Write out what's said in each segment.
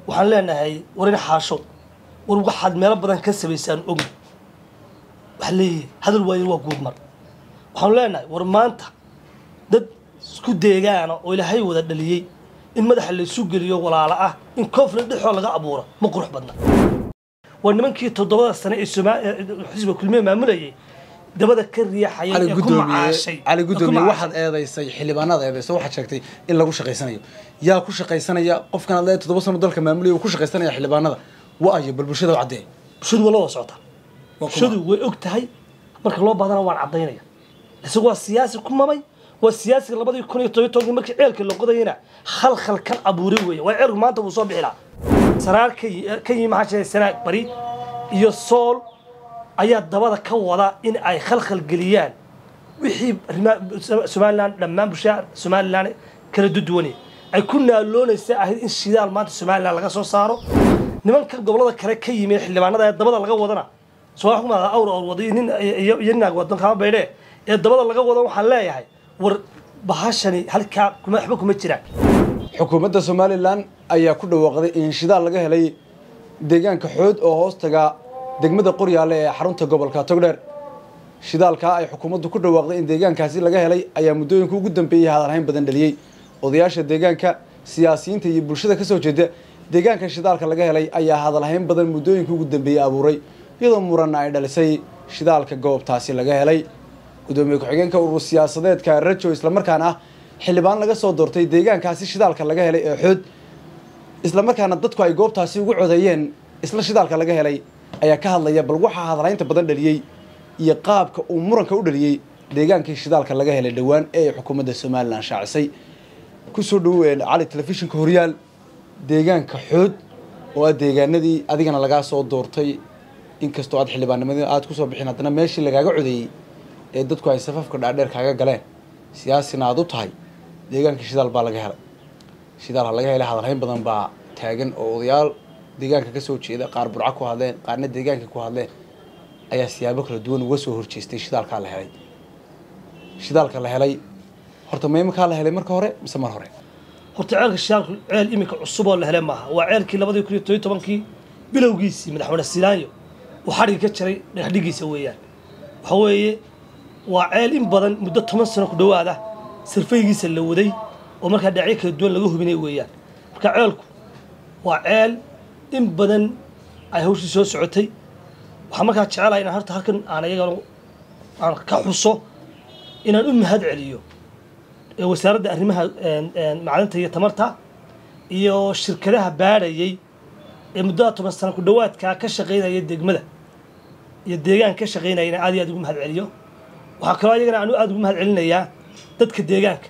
waxaan leenahay warin xaasho war waxaad meelo badan ka samaysaan ogi waxaa leeyahay hadal waayo waa guudmar waxaanu leenahay war maanta dad isku deegaana oo ilaahay wada dhaliyey in madaxa laysu geliyo walaalo ah in koofle dhexoo laga abuuro ma qurux badna waa nimankii toddobada sane ee Somaa- ee xisbiga kulmiye maamulayay dabada ka riixayay cali ee ku gudoomiye macaashay cali ee ku gudoomiye macaashay. waxaad eedaysay xildhibaanada eedaysay waxaad sheegtay in lagu shaqaysanayo yaa ku shaqaysanaya qofkan aad leedahay toddoba sano dalka maamulaya uu ku shaqaysanaya xildhibaanada wa-ayo bal bulshada u caddee bulshadu waa la wada socotaa Waa kuma? bulshadu way og tahay marka loo baadana waan caddaynaya isagu waa siyaasi ku mamay waa siyaasiga labadii kun iyo todobiyo tobankii markii ceelka la qodayana khalkhal kan abuuray weeye waa ceelku maanta wuu soo bixi lahaa sanaar ka yi- ka yimi maxaa sheegay sanaag bari iyo sool ayaa dabada ka wada in ay khalkhal geliyaan wixii arrimaha somalilan dhammaan bulshada somalilan kala duduwane ay ku naaloonaysa ahayd in shidaal maanta somalilan laga soo saaro nimanka gobolada kale ka yimi ee xildhibaanada ee dabada laga wadana soo kuma awr awr wada iyo nin iyo iyo naag wadan kama baydhe ee dabada laga wada waxaan leeyahay war bahashani halkaa kuma waxba kuma jiraan xukuumadda somalilan ayaa ku dhawaaqday in shidaal laga helay deegaanka xood oo hoos taga degmada qoryaale ee xarunta gobolka togdheer shidaalkaa ay xukuumaddu ku dhawaaqday in deegaankaasi laga helay ayaa muddooyinka ugu dambeeyey hadalhayn badan dhaliyey odayaasha deegaanka siyaasiyiinta iyo bulshada ka soo jeeda deegaanka shidaalka laga helay ayaa hadalhayn badan muddooyinka ugu dambeeyey abuuray iyadoo muranna ay dhalisay shidaalka goobtaasi laga helay gudoomiye ku-xigeenka urur siyaasadeedka rajo islamarkaana ah xildhibaan laga soo doortay deegaankaasi shidaalka laga helay ee xood islamarkaana dadku ay goobtaasi ugu codeeyeen isla shidaalka laga helay ayaa ka hadlaya bal waxaa hadalaynta badan dhaliyey iyo qaabka uu muranka u dhaliyey deegaankii shidaalka laga helay dhowaan ee ay xukuumadda somalilan shaacisay kusoo dhaween cali telefishinka horyaal deegaanka xood oo ah deegaanadii adigana lagaa soo doortay inkastoo aad xildhibaannimadii aad kusoo bixin haddana meeshii lagaaga codeeyey ee dadku ay safafka dhaadheer kaaga galeen siyaasina aad u tahay deegaankii shidaal baa laga helay shidaal ha laga helay hadalhayn badan baa taagan oo odayaal deegaanka ka soo jeeda qaar burco ku hadleen qaarna deegaanka ku hadleen ayaa siyaabo kala duwan uga soo horjeestay shidaalkaa la helay shidaalka la helay horta maymakaa la helay marka hore mise mar hore horta ceelka shidaalku ceel iminka cusub oo la hele maaha waa ceelkii labadii kun iyo todobiyo tobankii bilowgiisii madaxweyne silaanyo uu xadhigga ka jaray dhagaxdhigiisa weeyaan waxa weeye waa ceel in badan muddo toban sano ku dhowaada sirfaygiisa la waday oo markaa dhinacyo kala duwan laga hubinay weeyaan marka ceelku waa ceel in badan ay hawshii soo socotay waxaan markaa jecelahay inaan horta halkan aan iyagana aan ka xuso inaan u mahad celiyo ee wasaaradda arrimaha een, een, macdanta iyo tamarta iyo shirkadaha baadhayay ee muddada toban sano ku dhowaadkaa ka shaqaynaya degmada iyo deegaan ka shaqaynaya inaan aad iyo aad ugu mahad celiyo waxaa kaloo iyagana aan aad ugu mahad celinayaa dadka deegaanka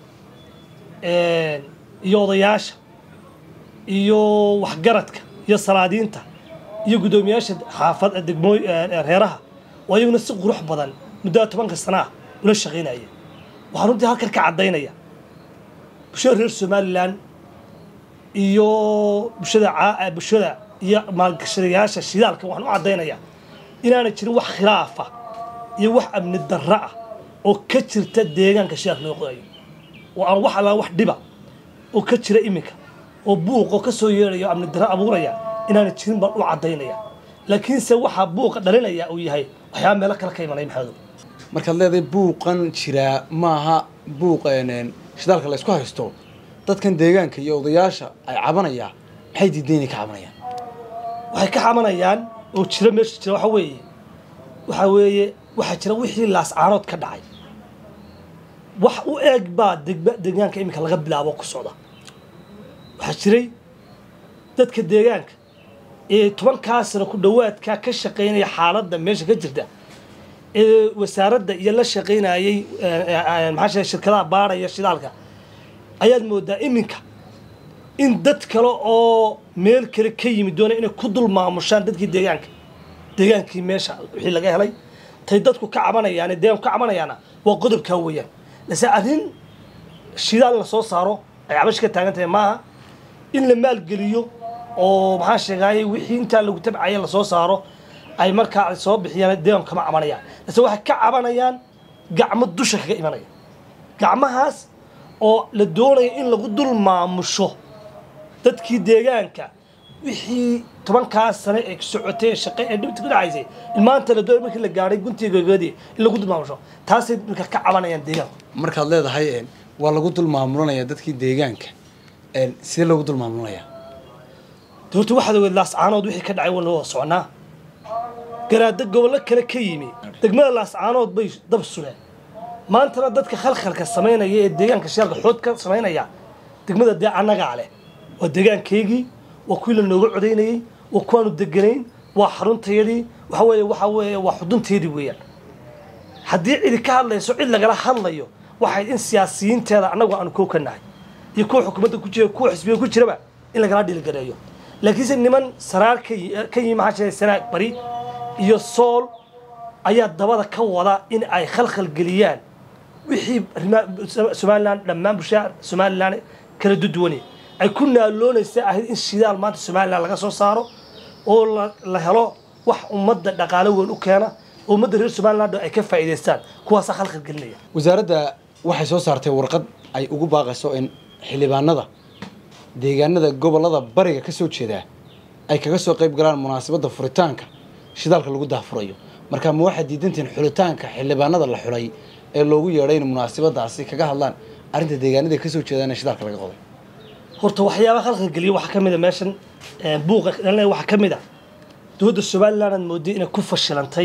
een, iyo odayaasha iyo waxgaradka iyo salaadiinta iyo guddoomiyaasha xaafad degmooy een, een, reeraha oo iyaguna si qurux badan muddada tobanka sana ah ula shaqaynaya waxaan runtii halkan ka caddaynaya bulshada reer somalilan iyo bulshada caa- bulshada iyo maalgashadayaasha shidaalka waxaan u caddaynayaa inaanay jirin wax khilaafa iyo wax amni darro ah oo ka jirta deegaanka shidaalka loo qodayo oo aan wax allaan wax dhiba oo ka jira iminka oo buuq oo ka soo yeedhaya oo amni darro abuuraya inaanay jirin baan u caddaynaya laakiinse waxaa buuqa dhalinaya uu yahay waxyaaba meelo kale ka imanaya maxamedow markaad leedahay buuqan jiraa maaha buuq een, shidaalka la isku haysto dadkan deegaanka iyo odayaasha ay cabanayaan maxay diidan inay ka cabanayaan waxay ka xamanayaan oo jira meesha jira waxa weeye waxa weeye waxaa jira wixii laascaanood ka dhacay wax u eeg baa degma deegaanka iminka laga bilaabo ku socda waxaa jiray dadka deegaanka ee tobankaa sano ku dhowaadkaa ka shaqaynaya xaaladda meesha ka jirta ee wasaaradda iyo la shaqaynayay maxaa sheegay shirkadaha baaraya shidaalka ayaad moodaa iminka in dad kale oo meel kale ka yimid doonaya inay ku dul maamushaan dadkii deegaanka deegaankii meesha wixii laga helay tay dadku ka cabanayaan deegaanku ka cabanayaana waa qodobkaa weeyaan lase arrin shidaal la soo saaro ay cabash ka taagan tahay maaha in la maalgeliyo oo maxaa sheegaaye wixii intaa lagu tabcaya lasoo saaro ay markaa ay soo bixiyaan deegaanku kama cabanayaan lase waxay ka cabanayaan gacmo dusha kaga imanaya gacmahaas oo la doonaya in lagu dul maamusho dadkii deegaanka wixii tobankaas sane ee socotay ee shaqe ee dhibta ku dhacaysay in maanta la doonay markii la gaadhay guntiga gogoodii in lagu dulmaamusho taasay marka ka cabanayaan deegaanku markaad leedahay een, waa lagu dul maamulanayaa dadkii deegaanka een, sidee loogu dul maamulanayaa de horta waxaad ogeed laascaanood wixii ka dhacay wana wada soconaa garaado gobollo kale ka yimi degmada laascaanood bay dab suleen maantana dadka khalkhalka samaynaya ee deegaanka shaalka xood ka samaynaya degmada dee annagaa leh waa deegaankaygii waa kuwii la nooga codaynayey waa kuwaanu deganayn waa xaruntayadii waxa weeye waxa weeye waa xudunteedii weeyaan haddii cidi ka hadlayso cid lagala hadlayo waxay in siyaasiyiinteeda annagu aanu koo ka nahay iyo kuwa xukuumadda ku jira kuwa xisbiga ku jiraba in lagala dhiilgareeyo laakiinse niman saraar ka yi- ka yimi maxaa jiray sanaag bari iyo sool ayaa dabada ka wada in ay khalkhal geliyaan wixii arrimaha somalilan dhammaan bulshada somalilan kala duduwane ay ku naaloonaysa ahayd in shidaal maanta somalilan laga soo saaro oo la- la helo wax ummadda dhaqaalo weyn u keena oo ummadda reer somaliland ay ka faa'iidaystaan kuwaasaa khalkhal gelinaya wasaaradda waxay soo saartay warqad ay ugu baaqayso in xildhibaanada deegaanada gobollada bariga ka soo jeedaa ay kaga soo qayb galaan munaasabadda furitaanka shidaalka lagu daahfurayo marka ma waxaad diidantihiin xulitaanka xildhibaanada la xulay ee loogu yeedhay in munaasabadaasi kaga hadlaan arrinta deegaanada ka soo jeedaan ee shidaalka laga qoday horta waxyaabaha khalkhal geliya waxaa ka mid a meeshan ee, buuqa dhalnaya waxaa ka mid a dowladda somaliland aad mooday inay ku fashilantay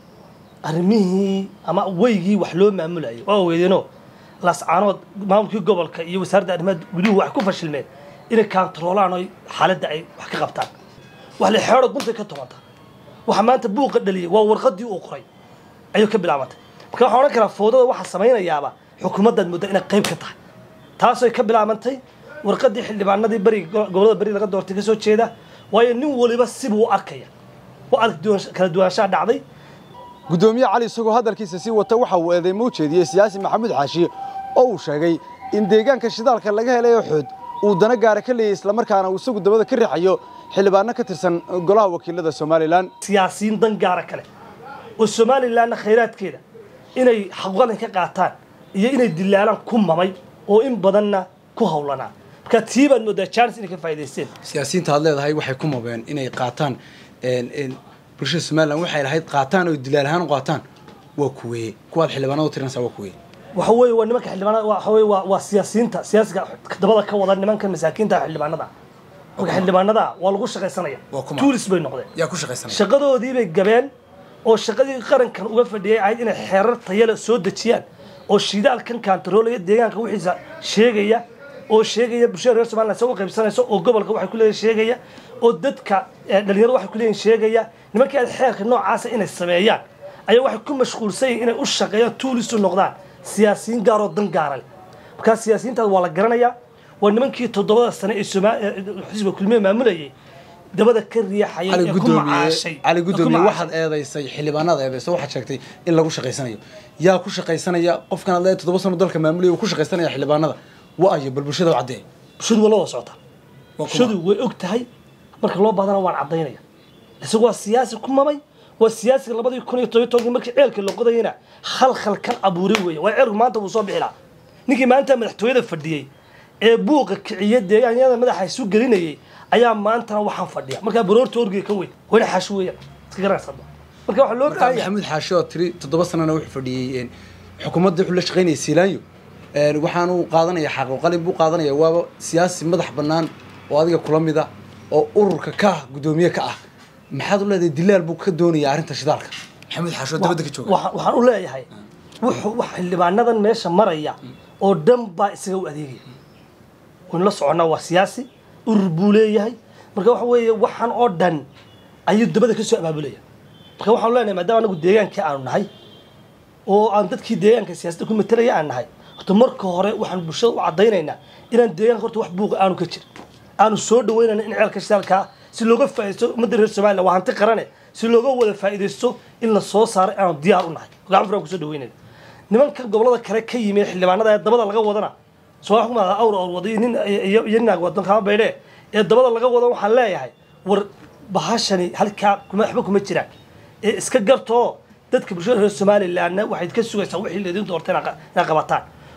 arrimihii ama weygii wax loo maamulayay waa weydeenoo laascaanood maamulkii gobolka iyo wasaaradda arrimaha guduhu waxay ku fashilmeen inay kaantaroolaan oo xaaladda ay wax ka qabtaan wax la xeero guntay ka tomanta waxa maanta buuqa dhaliyay waa warqadii uu qoray ayuu ka bilaabantay marka waxaan odhan karaa foodada waxaa samaynayaaba xukuumaddaad moodaa inay qayb ka tahay taasay ka bilaabantay warqadii xildhibaanadii bariga go- gobollada bari laga doortay ka soo jeeda waayo nin waliba sibuu u arkaya u ark duwan- kala duwanaanshaha dhacday gudoomiye cali isagoo hadalkiisa sii wata waxa uu eedeymo u jeediyey siyaasi maxamuud xaashi oo uu sheegay in deegaanka shidaalka laga helayo xood uu dana gaara ka leeyay islamarkaana uu isagu dabada ka riixayo xildhibaano ka tirsan golaha wakiilada somalilan siyaasiyiin dan gaara kale oo somalilanna khayraadkeeda inay xaqwadan ka qaataan iyo inay dilaalaan ku mamay oo in badanna ku hawlanaa marka tii baad moodaa jaanis inay ka faa'iidaysteen siyaasiyiinta aad leedahay waxay ku mabeen inay qaataan een, een, bulshada somalilan waxay lahayd qaataan oo dilaal ahaan u qaataan waa kuweye kuwaad xildhibaanada u tirinaysaa waa kuweye waxa weeye waa nimanka xildhibaanada waxa weeye waa waa siyaasiyiinta siyaasiga dabada ka wada nimanka masaakiinta xildhibaanada marka xildhibaanada waa lagu shaqaysanaya Waa kuma? tuulis bay noqdeen yaa ku shaqaysanaya shaqadoodii bay gabeen oo shaqadii qarankan uga fadhiyay ahayd inay xeerar tayale soo dejiyaan oo shidaalkan kaantaroolaya deegaanka wixiisa sheegaya oo sheegaya bulshada reer somaliland isaga qaybsanayso oo gobolka waxay ku leeyihin sheegaya oo dadka eh, dhalinyarada waxay ku leeyihin sheegaya nimankii aad xeerka noocaasa inay sameeyaan ayaa waxay ku mashquulsan yihiin inay u shaqeeyaan tuulis u noqdaan siyaasiyiin gaaroo dan gaara leh markaa siyaasiyiintaas waa la garanayaa waa nimankii toddobada sane ee Soma- ee xisbiga kulmiye maamulayay dabada ka riixayay cali ee ku gudoomiye macaashay cali ee ku gudoomiye macaashay. waxaad eedaysay xildhibaanada eedayso waxaad sheegtay in lagu shaqaysanayo yaa ku shaqaysanaya qofkan aad leedahay toddoba sano dalka maamulaya uu ku shaqaysanaya xildhibaanada wa-ayo bal bulshada u caddee bulshadu waa la wada socotaa Waa kuma? bulshadu way og tahay marka loo baadana waan caddaynaya isagu waa siyaasi ku mamay waa siyaasiga labadii kun iyo todobiyo tobankii markii ceelka la qodayana khalkhal kan abuuray weeye waa ceelku maanta wuu soo bixi lahaa ninkii maanta madaxtooyada fadhiyey ee buuqa kiciya deegaanyada madaxa isu gelinayay ayaa maantana waxaan fadhiya markaa baroorta orgiga ka weyn wayna xaashi weeyaan iska garanaysa marka waxaa loo markaa baahan yahay maxamuud xaashi oo tiri toddoba sanana wuxuu fadhiyey een, xukuumadda wuxuu la shaqaynayay siilaanyo een, waxaanu qaadanaya xaqo qalin buu qaadanaya waaba siyaasi madax bannaan oo adiga kula mida oo ururka ka ah gudoomiye ka ah maxaad u leedahay dilaal buu ka doonaya arrinta shidaalka maxamuud xaashi oo dabadda ka jooga Waxa- waxaan u leeyahay wuxuu wax xildhibaanadan meesha maraya oo dhan baa isaga u adeegaya waynu la soconnaa waa siyaasi urur buu leeyahay marka waxa weeye waxaan oo dhan ayuu dabada ka soo abaabulaya marka waxaan leenahay maadaama anagu deegaankii aanu nahay oo aan dadkii deegaanka siyaasadda ku matalaya aan nahay horta marka hore waxaan bulshada u caddaynaynaa inaan deegaanka horta wax buuqa aanu ka jirin aanu soo dhaweynayna in ceelka shidaalkaa si looga faa'iidaysto ummadda reer somaliland waa hanti qarane si looga wada faa'iidaysto in la soo saaro aanu diyaar u nahay gacan furan kusoo dhaweynayna nimanka gobolada kale ka yimi ee xildhibaanada ee dabada laga wadana soo wax kuma awr awr wada iyo nin iyo iyo nin wadan kama baydhe ee dabada laga wada waxaan leeyahay war bahashani halkaa kuma waxba kuma jiraan ee iska gartoo dadka bulshada reer somalilandna waxayd ka sugaysaa wixii laydin doortay inaad qa- inaad qabataan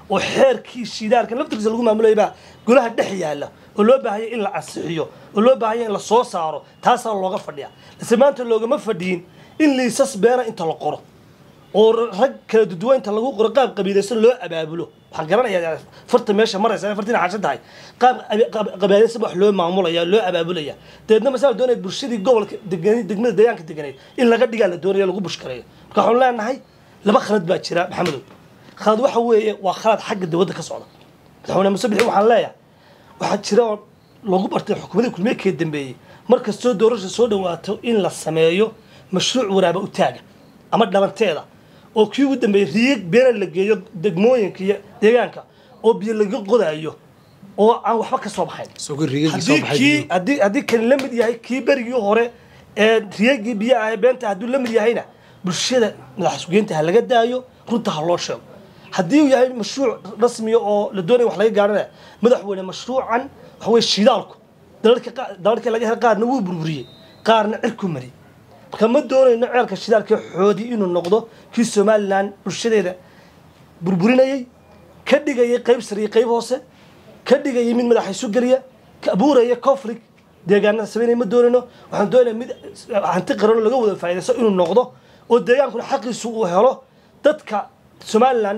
oo xeerkii shidaalka laftirkiisa lagu maamulayay baa golaha dhex yaalla oo loo baahaya in la ansixiyo oo loo baahaya in la soo saaro taasaa looga fadhiya lase maanta loogama fadhiyin in liisas beena inta la qoro oo rag kala duduwan inta lagu qoro qaab qabiilaysan loo abaabulo waxaan garanayaa farta meesha maraysa fartina xashan tahay qaab qabiilaysan wax loo maamulaya loo abaabulaya dabeedna masala doonaya bulshadii gobolka degan degmada deegaanka deganeed in laga dhigaa la doonaya lagu bushkareeyo marka waxaan leenahay laba khalad baa jira maxamedow khalad waxa weeye waa khalad xagga dowladda ka socda madaxweyne muse bixi waxaan leeyahay waxaa jira oo lagu bartay xukuumadii kulmiye kee dambeeyey markastoo doorasha soo dhawaato in la sameeyo mashruuc waraaba u taaga ama dhalanteeda oo kii ugu dambeeyey riyig beena la geeyo degmooyinka iyo deegaanka oo biyo laga qodayo oo aan waxba ka soo baxayn haddii kii haddii haddii kan la mid yahay kii berigii hore ee riyagii biyo ah ee beenta hadduu la mid yahayna bulshada madaxsugeynta ha laga daayo runta ha loo sheego haddii uu yahay mashruuc rasmiya oo la doonaya wax laga gaarana madaxweyne mashruucan waxa weye shidaalku dalalka dalalkii laga helay qaarna wuu burburiyey qaarna cirku mariyey marka ma doonayno ceelka shidaalka xoodi inuu noqdo kii somalilan bulshadeeda burburinayay ka dhigayay qayb sare iyo qayb hoose ka dhigayay mid madaxa isu geliya ka abuuraya conflict deegaanada sameynaya ma doonayno waxaan doonaya mid hanti qarano laga wada faa'iidaysto inuu noqdo oo deegaankuna xaqiisu uu helo dadka somalilan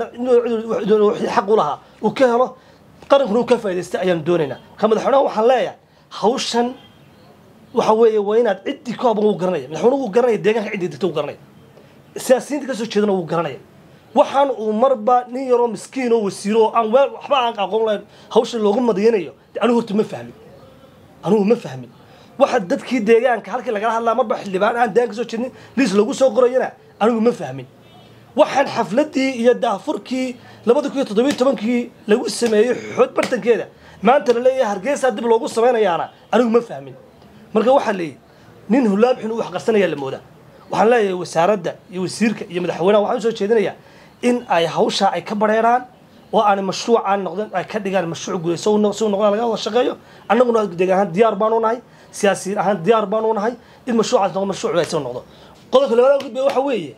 xaq u lahaa uu ka helo qarankuna uu ka faa'idaystay ayaan doonaynaa marka madaxweynaha waxaan leeyahay hawshan waxa weeye waa inaad ciddii ka haban wuu garanaya madaxweynuhu wuu garanaya deegaanka ciddii degta wuu garanaya siyaasiyiinta kasoo jeedana wuu garanaya waxaan uu marba nin yaroo miskiin oo wasiiro oo aan weel waxba aan aqoon lahayn hawsha loogu madiyanayo anigu horta ma fahmin anigu ma fahmin waxa dadkii deegaanka halkii lagala hadlaa marba xildhibaan aan deegaan kasoo jeednin liis lagu soo qorayana anigu ma fahmin waxaan xafladii iyo daafurkii labada kun iyo toddobiyo tobankii lagu sameeyey xood bartankeeda maanta la leeyahay hargeysa dib loogu samaynayaana anigu ma fahmin marka waxaa leeyahy nin hulaab xun u wax qarsanayaa la moodaa waxaan leeyahay wasaaradda iyo wasiirka iyo madaxweynaha waxaan usoo jeedinayaa in ay hawshaa ay ka bareeraan oo aanay mashruucaan noqdeen ay ka dhigaan mashruuc guday si uu noqdaan laga wada shaqeeyo annaguna deegaan ahaan diyaar baanu nahay siyaasiyiin ahaan diyaar baanu nahay in mashruucaas noqdo mashruuc wanaagsan noqdo qodobka labaad gudbaya waxa weeye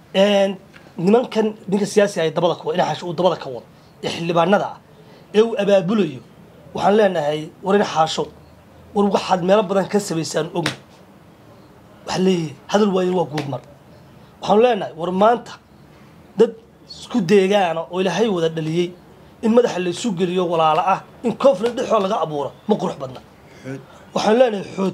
nimankan ninka siyaasi ay dabada ka ina xaasho uu dabada ka wado ee xildhibaanada ah ee uu abaabulayo waxaan leenahay war in xaasho war waxaad meelo badan ka samaysaan ogni waxaa leeyahay hadal waayo waa guudmar waxaanu leenahay war maanta dad isku deegaana oo ilaahay wada dhaliyey in madaxa laysu geliyo walaalo ah in conflict dhexoo laga abuuro ma qurux badna waxaanu leenahay xood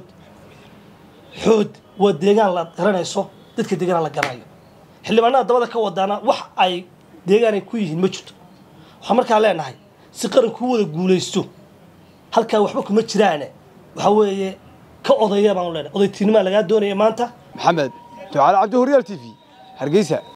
xood waa deegaan la garanayso dadka deegaan la garanayo xildhibaanada dabada ka wadaana wax ay deegaanay ku yihiin ma jirto waxaan markaa leenahay si qaranku wada guulaysto halkaa waxba kuma jiraane waxaa weeye ka odaya baanu leenahay odaytiinimaa lagaa doonaya maanta maxamed ducaale cabdi horyaal t v hargeysa